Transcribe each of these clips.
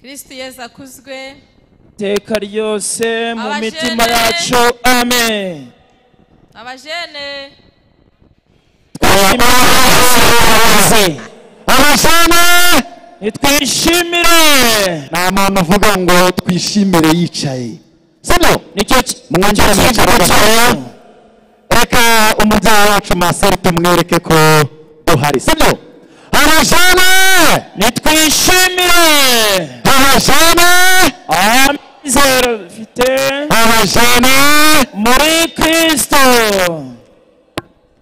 kristo yesu akuzwe iteka ryose mu Abajene. mitima yacu amen abajene Twishimize. abashana nitwishimire nta muntu uvuga ngo twishimire yicaye sibyo nicyo ki- nicyo mwongere kivugo mwicare cyacu reka umubyeyi wacu maseri tumwereke ko duhari sibyo abashana nitwishimire abashana amizero dufite abashana muri kristo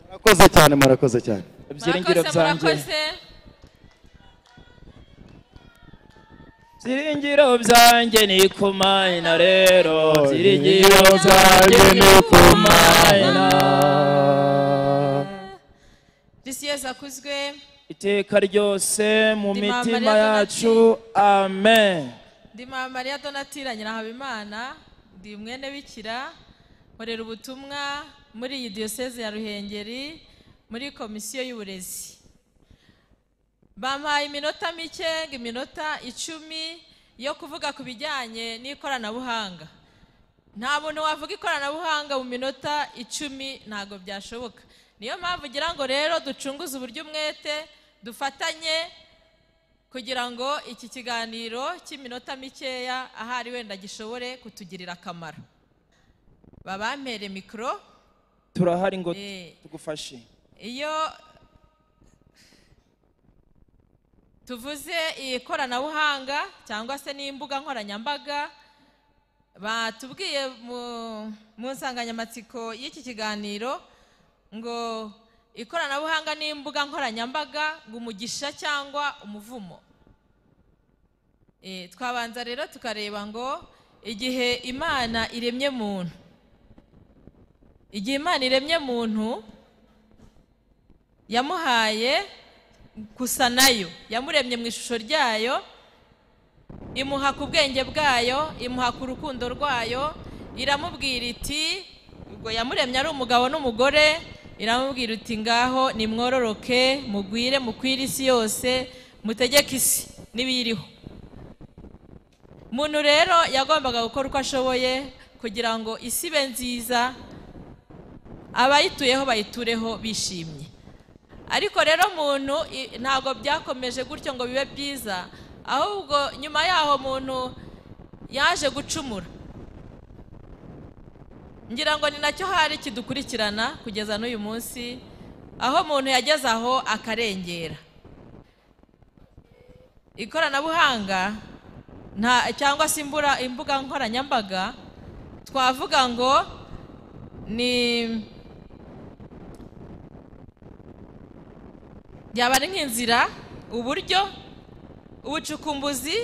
murakoze cyane murakoze cyane ibyiringiro byanjye byiringiro byanjye ni ku mayina rero byiringiro byanjye ni ku mayina kristo yesu akuzwe iteka ryose mu Ndi mitima Mama Maria yacu amen ndi mama mariya donatira nyirahabimana ndi mwene bikira nkorera ubutumwa muri iyi diyoseze ya ruhengeri muri komisiyo y'uburezi bampaye iminota mike ngo iminota icumi yo kuvuga ku bijyanye n'ikoranabuhanga nta muntu wavuga ikoranabuhanga mu minota icumi ntabwo byashoboka niyo mpamvu ugira ngo rero ducunguze uburyo umwete dufatanye kugira ngo iki kiganiro cy'iminota mikeya ahari wenda gishobore kutugirira akamaro babampere mikoro turahari ngo Eh. tugufashe iyo tuvuze ikoranabuhanga cyangwa se n'imbuga nkoranyambaga batubwiye mu- mu nsanganyamatsiko y'iki kiganiro ngo ikoranabuhanga n'imbuga nkoranyambaga ngo umugisha cyangwa umuvumo Eh, twabanza rero tukareba ngo igihe imana iremye muntu igihe imana iremye muntu yamuhaye gusa nayo yamuremye mu ishusho ryayo imuha ku bwenge bwayo imuha ku rukundo rwayo iramubwira iti ubwo yamuremye ari umugabo n'umugore iramubwira iti ngaho nimwororoke mugwire mukwire isi yose mutegeke isi n'ibiyiriho umuntu rero yagombaga gukora uko ashoboye kugira ngo isi ibe nziza abayituyeho bayitureho bishimye ariko rero muntu i- ntabwo byakomeje gutyo ngo bibe byiza ahubwo nyuma yaho muntu yaje gucumura ngira ngo ni nacyo hari kidukurikirana kugeza n'uyu munsi aho umuntu yageze aho akarengera ikoranabuhanga nta cyangwa se imbura- imbuga nkoranyambaga twavuga ngo ni byaba ari nk'inzira uburyo ubucukumbuzi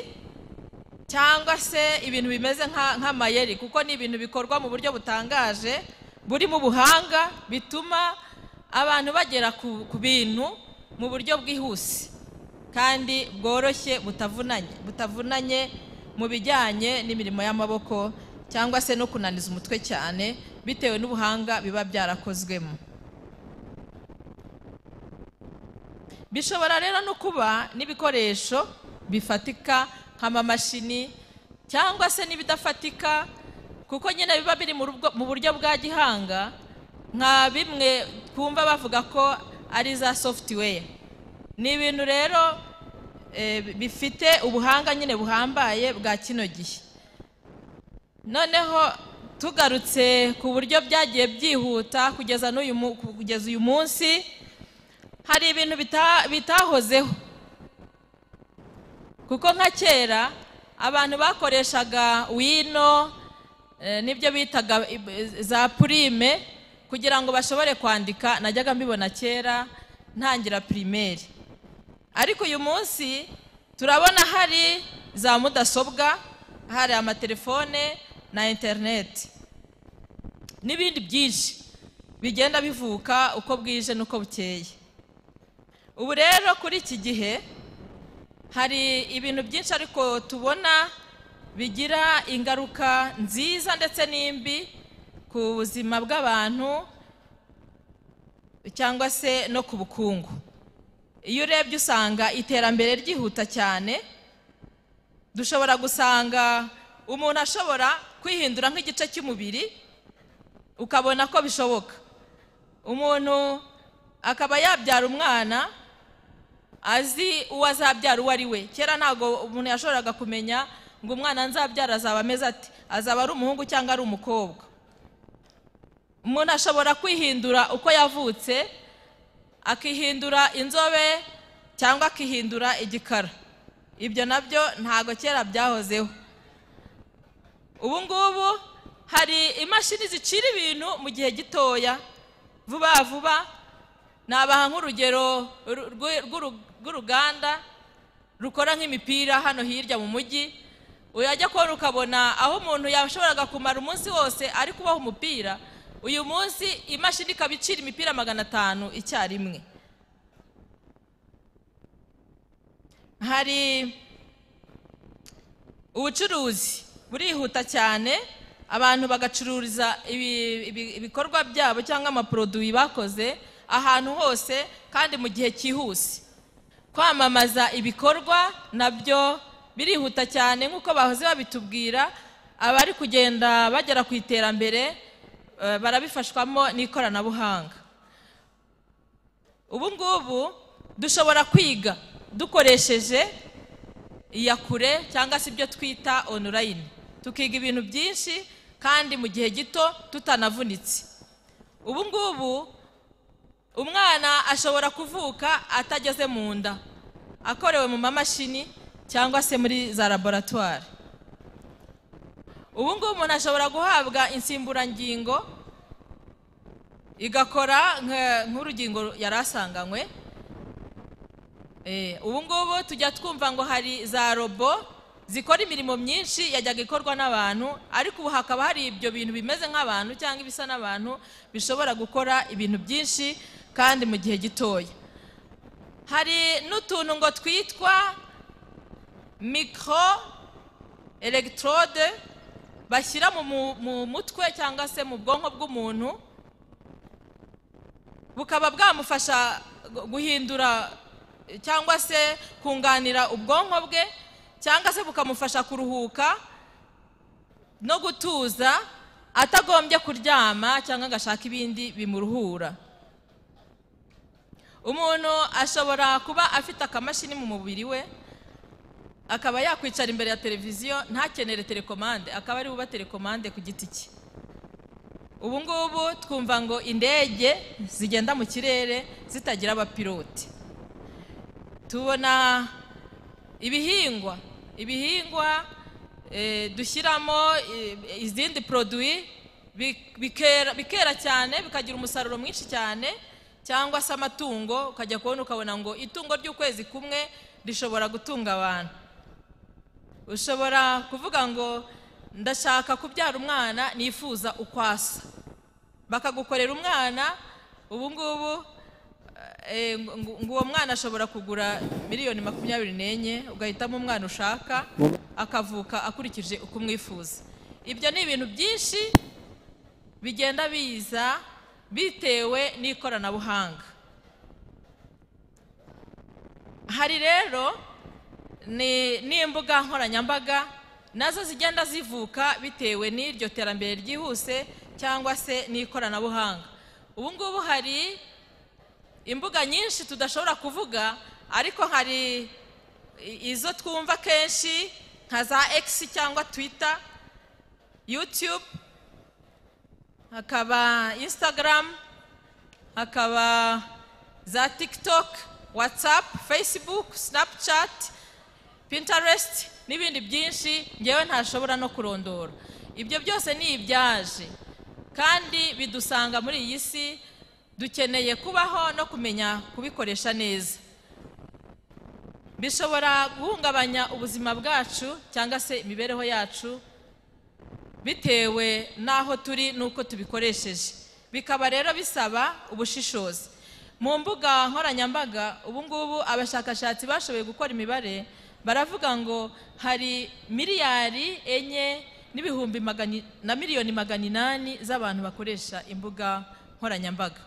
cyangwa se ibintu bimeze nka- nk'amayeri kuko ni ibintu bikorwa mu buryo butangaje burimo ubuhanga bituma abantu bagera ku ku bintu mu buryo bwihuse kandi bworoshye butavunanye butavunanye mu bijyanye n'imirimo y'amaboko cyangwa se no kunaniza umutwe cyane bitewe n'ubuhanga biba byarakozwemo bishobora rero no kuba n'ibikoresho bifatika nk'amamashini cyangwa se n'ibidafatika kuko nyine biba biri mu rubwo- mu buryo bwa gihanga nka bimwe twumva bavuga ko ari za software ni ibintu rero eh, bifite ubuhanga nyine buhambaye bwa kino gihe noneho tugarutse ku buryo byagiye byihuta kugeza n'uyu mu- kugeza uyu munsi hari ibintu bita- bitahozeho kuko nka kera abantu bakoreshaga wino eh, n'ibyo bitaga ib- za purime kugira ngo bashobore kwandika najyaga mbibona kera ntangira pirimeri ariko uyu munsi turabona hari za mudasobwa hari amatelefone na interineti n'ibindi byinshi bigenda bivuka uko bwije n'uko bukeye ubu rero kuri iki gihe hari ibintu byinshi ariko tubona bigira ingaruka nziza ndetse n'imbi ku buzima bw'abantu cyangwa se no ku bukungu iyo urebye usanga iterambere ryihuta cyane dushobora gusanga umuntu ashobora kwihindura nk'igice cy'umubiri ukabona ko bishoboka umuntu akaba yabyara umwana azi uwo azabyara uwo ari we kera ntabwo umuntu yashoboraga kumenya ngo umwana nzabyara azaba ameze ati azaba ari umuhungu cyangwa ari umukobwa umuntu ashobora kwihindura uko yavutse akihindura inzobe cyangwa akihindura igikara ibyo nabyo ntabwo kera byahozeho ubu ngubu hari imashini zicira ibintu mu gihe gitoya vuba vuba nabaha nk'urugero ru- rw'u- rw'uru- rw'uruganda rukora nk'imipira hano hirya mu mujyi uyajya kubona ukabona aho umuntu yashoboraga kumara umunsi wose ari kubaha umupira uyu munsi imashini ikaba icira imipira magana atanu icyarimwe hari ubucuruzi burihuta cyane abantu bagacururiza ibi- ibi- ibikorwa byabo cyangwa amaproduwi bakoze ahantu hose kandi mu gihe cyihuse kwamamaza ibikorwa nabyo birihuta cyane nk'uko bahoze babitubwira abari kugenda bagera ku iterambere eh, barabifashwamo n'ikoranabuhanga ubu ngubu dushobora kwiga dukoresheje iya kure cyangwa se ibyo twita onorayini tukiga ibintu byinshi kandi mu gihe gito tutanavunitse ubu ngubu umwana ashobora kuvuka atageze mu nda akorewe mu mamashini cyangwa se muri za laboratwari ubu ngubu umuntu ashobora guhabwa insimburangingo igakora nka- nk'urugingo yari asanganywe Eh, ubu ngubu tujya twumva ngo hari za robo zikora imirimo myinshi yajyaga ikorwa n'abantu ariko ubu hakaba hari ibyo bintu bimeze nk'abantu cyangwa ibisa n'abantu bishobora gukora ibintu byinshi kandi mu gihe gitoya hari n'utuntu ngo twitwa mikoro elegitorodo bashyira mu mu- mu mutwe cyangwa se mu bwonko bw'umuntu bukaba bwamufasha gu- guhindura eh, cyangwa se kunganira ubwonko bwe cyangwa se bukamufasha kuruhuka no gutuza atagombye kuryama cyangwa agashaka ibindi bimuruhura umuntu ashobora kuba afite akamashini mu mubiri we akaba yakwicara imbere ya televiziyo ntakenere telekomande akaba ari buba telekomande ku giti cye ubu ngubu twumva ngo indege zigenda mu kirere zitagira abapilote tubona ibihingwa ibihingwa eh, dushyiramo eh, izindi produwi bi- bikera bikera cyane bikagira umusaruro mwinshi cyane cyangwa se amatungo ukajya kubona ukabona ngo itungo ry'ukwezi kumwe rishobora gutunga abantu ushobora kuvuga ngo ndashaka kubyara umwana nifuza ukwasa bakagukorera umwana ubu ngubu eh, ngo- ngo ngo uwo mwana ashobora kugura miliyoni makumyabiri n'enye ugahitamo umwana ushaka akavuka akurikije uko umwifuza ibyo ni ibintu byinshi bigenda biza bitewe n'ikoranabuhanga hari rero ni n'imbuga nkoranyambaga nazo zigenda zivuka bitewe n'iryo terambere ryihuse cyangwa se n'ikoranabuhanga ubu ngubu hari imbuga nyinshi tudashobora kuvuga ariko hari i- izo twumva kenshi nka za egisi cyangwa twita yutube hakaba insitagaramu hakaba za tikitoke watsapu fesibuku sinapucati pinterest n'ibindi byinshi ngewe ntashobora no kurondora ibyo byose ni ibyaje kandi bidusanga muri iyi si dukeneye kubaho no kumenya kubikoresha neza bishobora guhungabanya ubuzima bwacu cyangwa se imibereho yacu bitewe n'aho turi n'uko tubikoresheje bikaba rero bisaba ubushishozi mu mbuga nkoranyambaga ubu ngubu abashakashatsi bashoboye gukora imibare baravuga ngo hari miliyari enye n'ibihumbi magana i- na miliyoni magana inani z'abantu bakoresha imbuga nkoranyambaga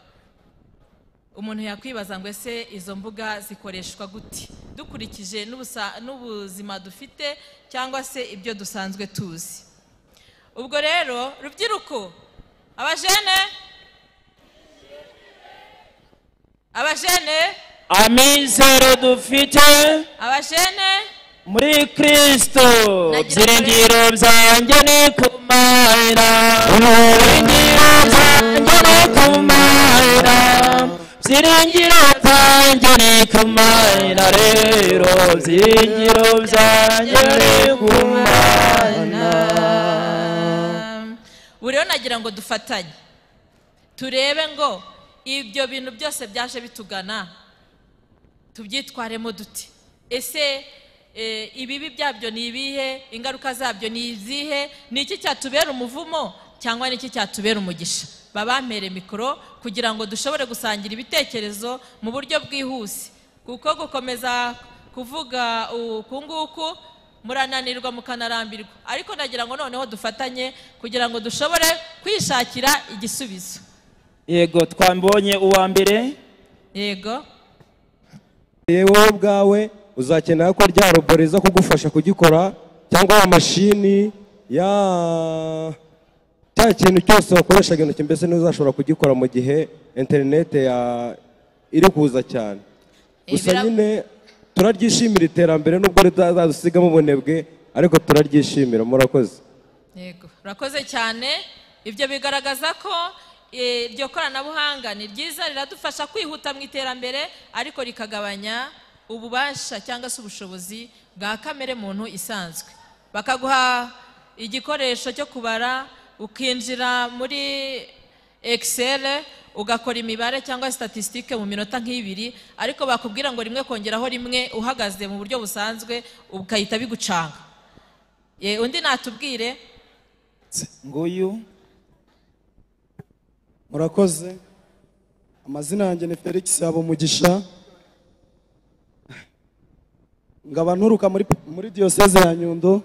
umuntu yakwibaza ngo ese izo mbuga zikoreshwa gute dukurikije n'ubusa- n'ubuzima dufite cyangwa se ibyo dusanzwe tuzi ubwo rero rubyiruko abajene abajene amizero dufite abajene muri kristo Nagira byiringiro byanjye ni kumahera byiringiro byanjye ni kumahera byiringiro byanjye ni kumahera rero byiringiro byanjye ni kumahera ubu rero nagira ngo dufatanye turebe ngo ibyo bintu byose byaje bitugana tubyitwaremo duti ese eh, ibibi byabyo ni ibihe ingaruka zabyo ni izihe ni iki cyatubera umuvumo cyangwa ni iki cyatubera umugisha babampere mikoro kugira ngo dushobore gusangira ibitekerezo mu buryo bwihuse kuko gukomeza kuvuga uku nguku murananirwa mukanarambirwa ariko nagira ngo noneho dufatanye kugira ngo dushobore kwishakira igisubizo yego twambonye uwa mbere yego yewe wowe ubwawe uzakenera ko rya robore iza kugufasha kugikora cyangwa ya mashini ya cya kintu cyose wakoreshaga intoki mbese ntuzashobora kugikora mu gihe interinete ya iri kuza cyane gusa Ibira- nyine turaryishimira iterambere nubwo ritazadusigamo ubunebwe ariko turaryishimira murakoze Yego, urakoze cyane ibyo bigaragaza ko eh, iryo koranabuhanga ni ryiza riradufasha kwihuta mu iterambere ariko rikagabanya ububasha cyangwa se ubushobozi bwa kamere muntu isanzwe bakaguha igikoresho cyo kubara ukinjira muri excel ugakora imibare cyangwa statistique mu minota nk'ibiri ariko bakubwira ngo rimwe kongeraho rimwe uhagaze mu buryo busanzwe ukahita bigucanga Ye, undi natubwire nguyu murakoze amazina yanjye ni felix habumugisha ngaba nturuka muri, muri diyoseze ya nyundo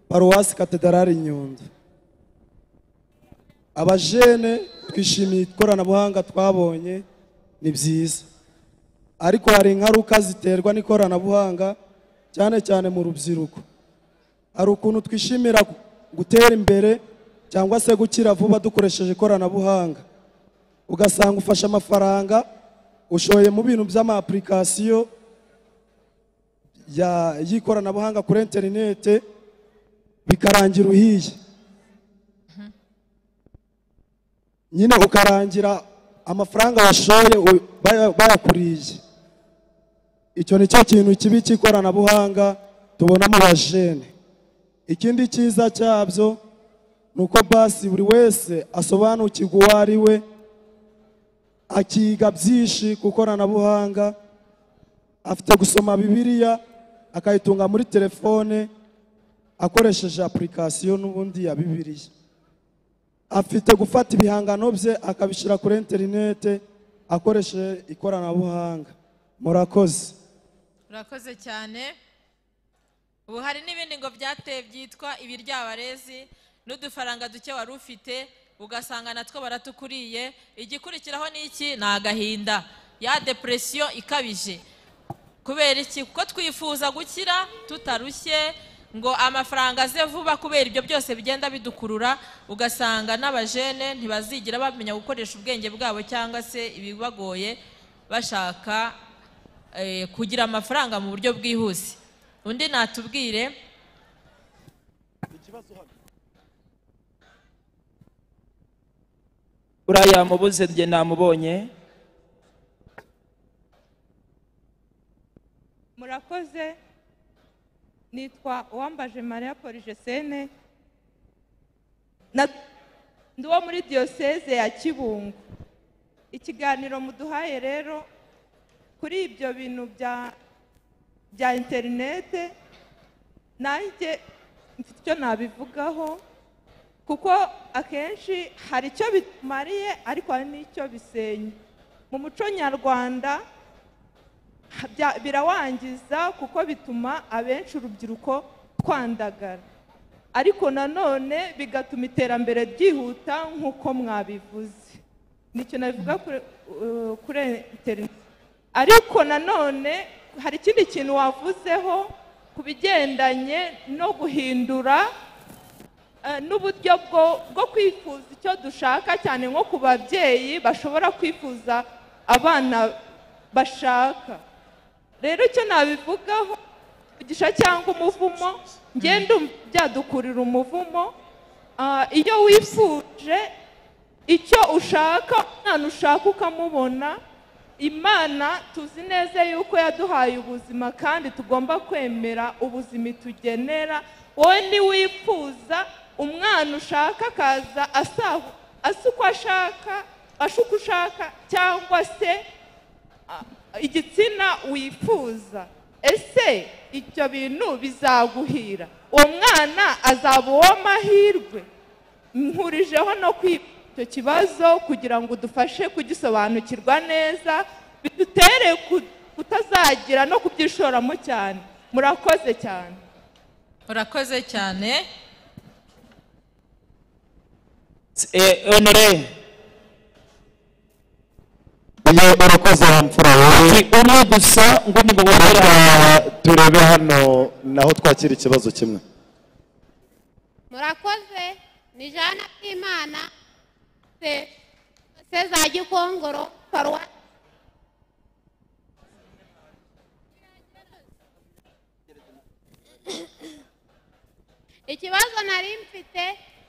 paruwasi katedarari nyundo abajene twishimiye ikoranabuhanga twabonye ni byiza ariko hari ingaruka ziterwa n'ikoranabuhanga cyane cyane mu rubyiruko hari ukuntu twishimira gu- gutera imbere cyangwa se gukira vuba dukoresheje ikoranabuhanga ugasanga ufashe amafaranga ushoye mu bintu by'ama-application ya- y'ikoranabuhanga kuri interinete bikarangira uhiye nyine ukarangira amafaranga washoye u- baya- bayakuriye icyo ni cyo kintu kibi cy'ikoranabuhanga tubona mu bajene ikindi cyiza cyabyo ni uko basi buri wese asobanukirwa uwo ari we akiga byinshi ku ikoranabuhanga afite gusoma bibiliya akayitunga muri telefone akoresheje apurikasiyo n'ubundi ya bibiliya afite gufata ibihangano bye akabishyira kuri interinete akoresheje ikoranabuhanga murakoze urakoze cyane ubu hari n'ibindi ngo byateye byitwa ibiryabarezi n'udufaranga duke wari ufite ugasanga natwo baratukuriye igikurikiraho ni iki ni agahinda ya depresiyo ikabije kubera iki kuko twifuza gukira tutarushye ngo amafaranga aze vuba kubera ibyo byose bigenda bidukurura ugasanga n'abajene ntibazigira bamenya gukoresha ubwenge bwabo cyangwa se ibibagoye bashaka eh, kugira amafaranga mu buryo bwihuse undi natubwire buriya yamubuze njye namubonye murakoze nitwa uwambaje mariya porijesene Na- ndi uwo muri diyoseze ya kibungo ikiganiro muduhaye rero kuri ibyo bintu bya bya interinete nanjye mfite icyo nabivugaho kuko akenshi hari icyo bimariye ariko hari n'icyo bisenya mu muco nyarwanda bya- birawangiza kuko bituma abenshi urubyiruko twandagara ariko nanone bigatuma iterambere ryihuta nk'uko mwabivuze nicyo nabivuga kuri eh, kuri interineti ariko nanone hari ikindi kintu wavuzeho ku bigendanye no guhindura eh, n'uburyo bwo bwo kwifuza icyo dushaka cyane nko ku babyeyi bashobora kwifuza abana bashaka rero icyo nabivugaho umugisha cyangwa umuvumo ngenda byadukurira umuvumo Ah, iyo wifuje icyo ushaka umwana ushaka ukamubona imana tuzi neza yuko yaduhaye ubuzima kandi tugomba kwemera ubuzima itugenera wowe ntiwifuza umwana ushaka akaza asa asa uko ashaka asa uko ushaka cyangwa se igitsina wifuza ese ibyo bintu bizaguhira uwo mwana azaba uwo mahirwe nkurijeho no kwiga icyo kibazo kugira ngo udufashe kugisobanukirwa neza bidutere ku- kutazagira no kubyishoramo cyane murakoze cyane urakoze cyane Eh, honore iyo urakoze wa mfura wowe ni umwe gusa ngo nimubonera reka turebe hano naho twakira ikibazo kimwe murakoze ni jana k'imana se se za gikongoro paruwasi ikibazo nari mfite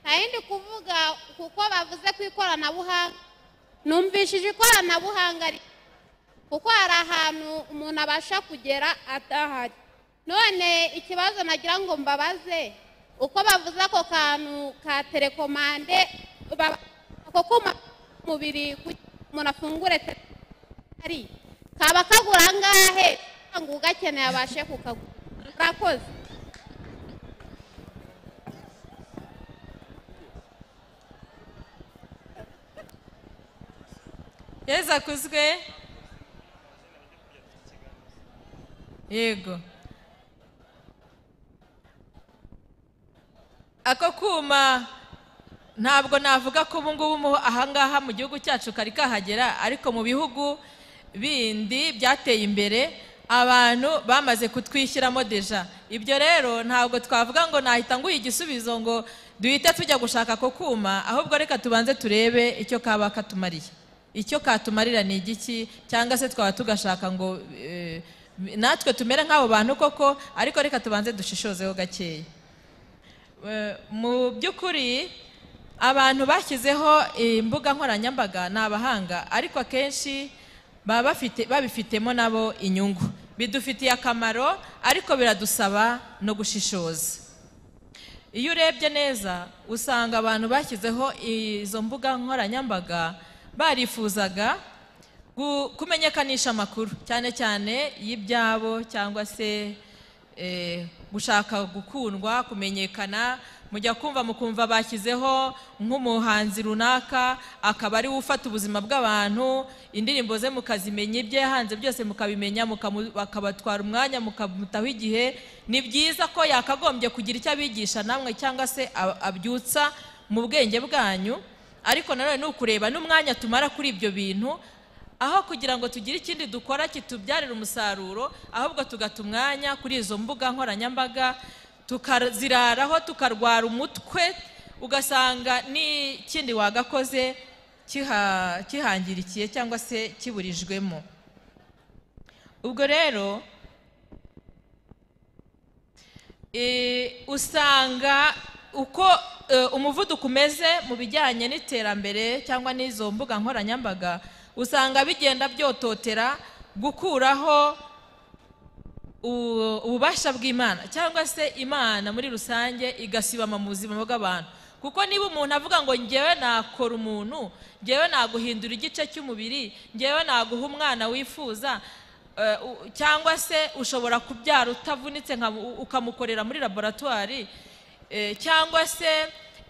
nari ndi kuvuga kuko bavuze ku ikoranabuhanga numvishije ikoranabuhanga ri- kuko hari ahantu umuntu abasha kugera adahari none ikibazo nagira ngo mbabaze uko bavuze ako kantu ka telekomande baba- ako kuma mubiri kugira ngo umuntu afungure telekomande ari kaba kagura angahe kugira ngo ugakeneye abashe kukagura murakoze yezu akuzwe yego ako kuma ntabwo navuga ko ubu ngubu mu- ahangaha mu gihugu cyacu kari kahagera ariko mu bihugu bindi byateye imbere abantu bamaze kutwishyiramo deja ibyo rero ntabwo twavuga ngo nahita nguha igisubizo ngo duhite tujya gushaka ako kuma ahubwo reka tubanze turebe icyo kaba katumariye icyo katumarira ni igiki cyangwa se twaba tugashaka ngo eh, natwe tumere nk'abo bantu koko ariko reka tubanze dushishozeho gakeya Eh, mu by'ukuri abantu bashyizeho imbuga nkoranyambaga ni abahanga ariko akenshi baba bafite babifitemo nabo inyungu bidufitiye akamaro ariko biradusaba no gushishoza iyo urebye neza usanga abantu bashyizeho izo mbuga nkoranyambaga barifuzaga gu- kumenyekanisha amakuru cyane cyane y'ibyabo cyangwa se eh, gushaka gukundwa kumenyekana mujya kumva mukumva bashyizeho nk'umuhanzi runaka akaba ariwe ufata ubuzima bw'abantu indirimbo ze mukazimenya ibyo yahanze byose mukabimenya mukamu- bakabatwara umwanya mukamutaho igihe ni byiza ko yakagombye kugira icyo abigisha namwe cyangwa se ab- abyutsa mu bwenge bwanyu ariko nanone ni ukureba n'umwanya tumara kuri ibyo bintu aho kugira ngo tugire ikindi dukora kitubyarira umusaruro ahubwo tugata umwanya kuri izo mbuga nkoranyambaga tukaziraraho tukarwara umutwe ugasanga n'ikindi wagakoze kiha- kihangirikiye cyangwa se kiburijwemo ubwo rero eh, usanga uko eh, umuvuduko umeze mu bijyanye n'iterambere cyangwa n'izo mbuga nkoranyambaga usanga bigenda byototera gukuraho u- ububasha bw'imana cyangwa se imana muri rusange igasibama mu buzima bw'abantu kuko niba umuntu avuga ngo ngewe nakora umuntu ngewe naguhindura igice cy'umubiri ngewe naguha umwana wifuza eh, u- cyangwa se ushobora kubyara utavunitse nka- u- ukamukorera muri laboratwari eh, cyangwa se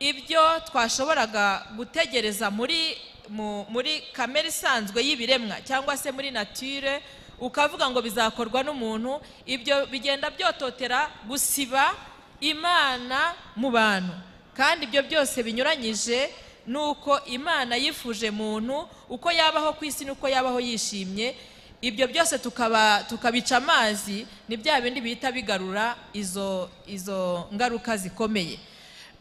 ibyo twashoboraga gutegereza muri mu- muri kamere isanzwe y'ibiremwa cyangwa se muri natire ukavuga ngo bizakorwa n'umuntu ibyo bigenda byototera gusiba imana mu bantu kandi ibyo byose binyuranyije n'uko imana yifuje muntu uko yabaho ku isi n'uko yabaho yishimye ibyo byose tukaba tukabica amazi ni bya bindi bihita bigarura izo izo ngaruka zikomeye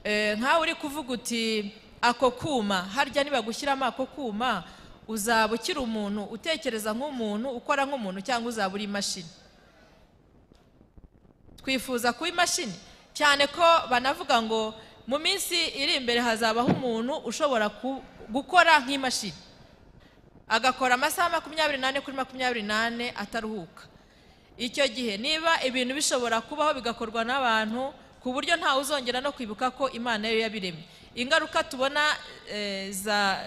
Eh, nkawe uri kuvuga uti ako kuma harya nibagushyiramo ako kuma uzaba ukiri umuntu utekereza nk'umuntu ukora nk'umuntu cyangwa uzaba uri imashini twifuza kuba imashini cyane ko banavuga ngo mu minsi iri imbere hazabaho umuntu ushobora ku- gukora nk'imashini agakora amasaha makumyabiri n'ane kuri makumyabiri n'ane ataruhuka icyo gihe niba ibintu bishobora kubaho bigakorwa n'abantu ku buryo ntawe uzongera no kwibuka ko imana yo yabiremye ingaruka tubona eh, za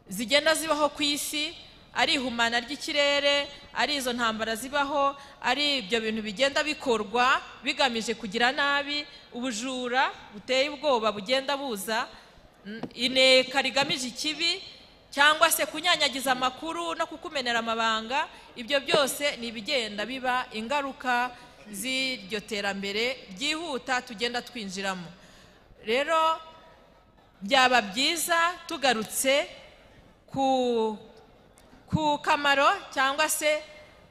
zigenda zibaho ku isi ari ihumana ry'ikirere ari izo ntambara zibaho ari ibyo bintu bigenda bikorwa bigamije kugira nabi ubujura buteye ubwoba bugenda buza mm, ineka rigamije ikibi cyangwa se kunyanyagiza amakuru no kukumenera amabanga ibyo byose ni ibigenda biba ingaruka z'iryo terambere ryihuta tugenda twinjiramo rero byaba byiza tugarutse ku ku kamaro cyangwa se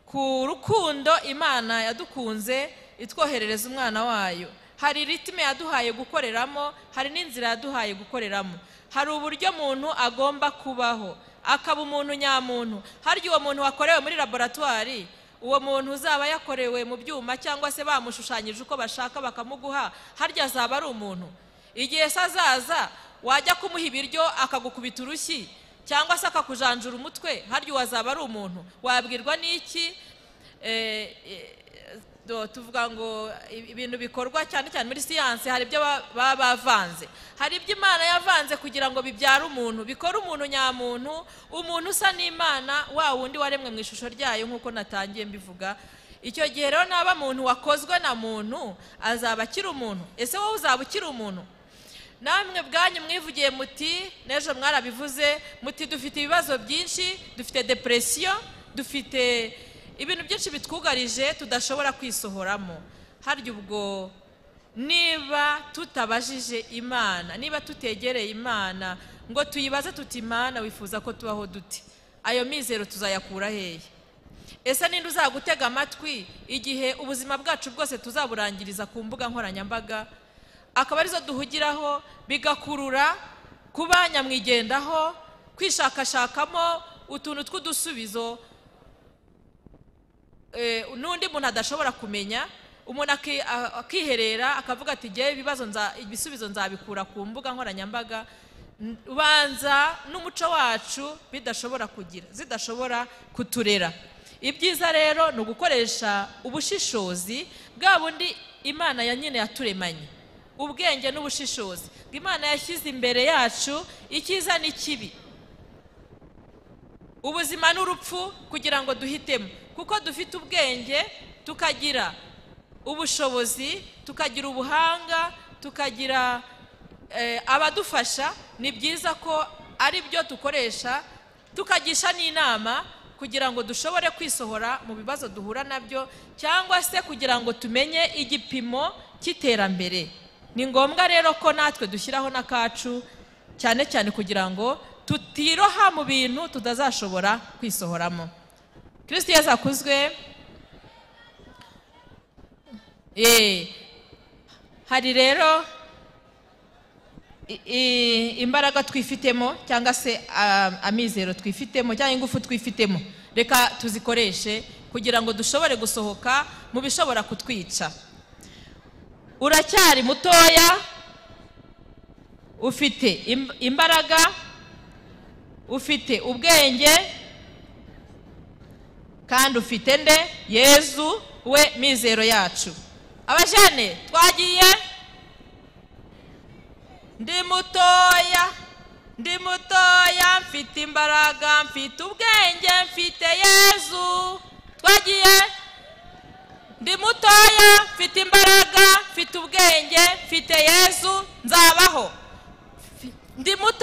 ku rukundo imana yadukunze itwoherereza umwana wayo hari ritime yaduhaye gukoreramo hari n'inzira yaduhaye gukoreramo hari uburyo umuntu agomba kubaho akaba umuntu nyamuntu harya uwo muntu wakorewe muri laboratwari uwo muntu uzaba yakorewe mu byuma cyangwa se bamushushanyije uko bashaka bakamuguha harya azaba ari umuntu igihe se azaza wajya kumuha ibiryo akagukubita urushyi cyangwa se akakujanjura umutwe harya uwazaba ari umuntu wabwirwa n'iki Eh, eh, do- tuvuga ngo i- ibintu bikorwa cyane cyane muri siyansi hari ibyo ba- baba bavanze hari ibyo imana yavanze kugira ngo bibyare umuntu bikore umuntu nyamuntu umuntu usa n'imana wa wundi waremwe mu ishusho ryayo nk'uko natangiye mbivuga icyo gihe rero naba muntu wakozwe na muntu azaba akiri umuntu ese wowe uzaba ukiri umuntu namwe bwanyu mwivugiye muti n'ejo mwarabivuze muti dufite ibibazo byinshi dufite depresiyo dufite ibintu byinshi bitwugarije tudashobora kwisohoramo harya ubwo niba tutabajije imana niba tutegereye imana ngo tuyibaze tuti imana wifuza ko tubaho duti ayo mizero tuzayakura hehe ese ninde uzagutega amatwi igihe ubuzima bwacu bwose tuzaburangiriza ku mbuga nkoranyambaga akaba arizo duhugiraho bigakurura kuba nyamwigendaho kwishakashakamo utuntu tw'udusubizo eh, n'undi muntu adashobora kumenya umuntu aki- a- akiherera akavuga ati ngewe ibibazo nza- ibisubizo nzabikura ku mbuga nkoranyambaga N- ubanza n'umuco wacu bidashobora kugira zidashobora kuturera ibyiza rero ni ugukoresha ubushishozi bwa bundi imana ya nyine yaturemanye ubwenge n'ubushishozi ngo imana yashyize imbere yacu icyiza n'ikibi ubuzima n'urupfu kugira ngo duhitemo kuko dufite ubwenge tukagira ubushobozi tukagira ubuhanga tukagira eh, abadufasha ni byiza ko ari byo dukoresha tukagisha n'inama kugira ngo dushobore kwisohora mu bibazo duhura nabyo cyangwa se kugira ngo tumenye igipimo cy'iterambere ni ngombwa rero ko natwe dushyiraho n'akacu cyane cyane kugira ngo tutiroha mu bintu tutazashobora kwisohoramo kirisiti yesu akuzwe Eh, hari rero i- i- imbaraga twifitemo cyangwa se ah, amizero twifitemo cyangwa ingufu twifitemo reka tuzikoreshe kugira ngo dushobore gusohoka mu bishobora kutwica uracyari mutoya ufite im- imbaraga ufite ubwenge kandi ufite nde yezu we mizero yacu abajene twagiye ndi mutoya ndi mutoya mfite imbaraga mfite ubwenge mfite yezu twagiye ndi mutoya mfite imbaraga mfite ubwenge mfite yezu nzabaho ndi muto